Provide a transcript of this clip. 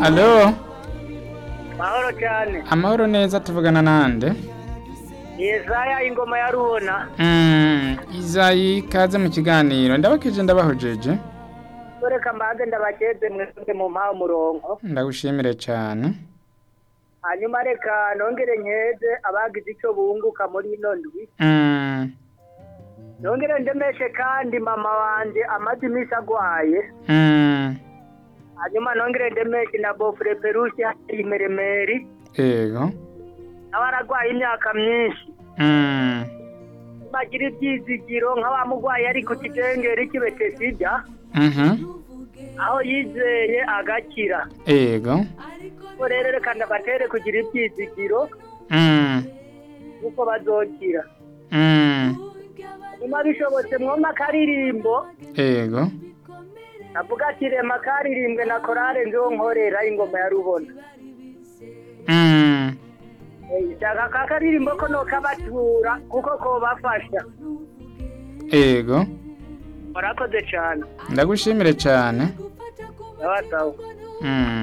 alo mahoro cyane amahoro neza tuvugana nande yesaya ingoma ya rubona Mm, izayi kaze mu kiganiro ndabakije ndabahojeje reka mbanze ndabakeze mwese mu mpaha umurongo ndagushimire cyane hanyuma reka nongere nkeze abagize icyo bunguka muri ino ndwi Mm, nongere ndemeshe kandi mama wanje amaze iminsi agwaye mm, hanyuma nongere ndemeshe na bofure perusi imeremeri yego nawe aragwaye imyaka myinshi Mm, bagira ibyizigiro nk'abamugwaye ari ku kidengeri kibete sida mhm, aho yizeye agakira yego ubwo rero reka ndabatere kugira ibyizigiro Mm, kuko bazokira mm, nyuma bishobotse mwoma akaririmbo yego navuga ati rema karirimbwe na korale nziho nkorera ingoma ya rubona Mm, Eh, shaka ka karirimbo ko nokabatura kuko kobafasha yego murakoze cyane ndagushimire cyane sawa sawa Mm.